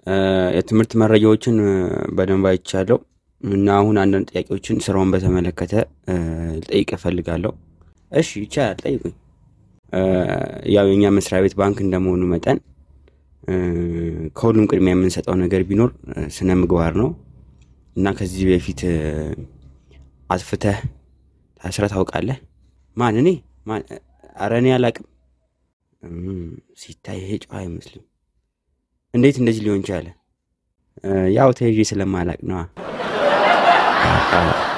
የትምህርት መረጃዎችን በደንብ አይቻለሁ እና አሁን አንዳንድ ጥያቄዎችን ስራውን በተመለከተ ልጠይቅ እፈልጋለሁ። እሺ ይቻላል ጠይቁኝ። ያው የኛ መስሪያ ቤት ባንክ እንደመሆኑ መጠን ከሁሉም ቅድሚያ የምንሰጠው ነገር ቢኖር ስነ ምግባር ነው እና ከዚህ በፊት አጥፍተህ ታስረህ ታውቃለህ? ማን እኔ ማን ኧረ እኔ አላቅም። ሲታይ ይሄ ጨዋ አይመስልም። እንዴት እንደዚህ ሊሆን ቻለ? ያው ተይዤ ስለማላቅ ነዋ።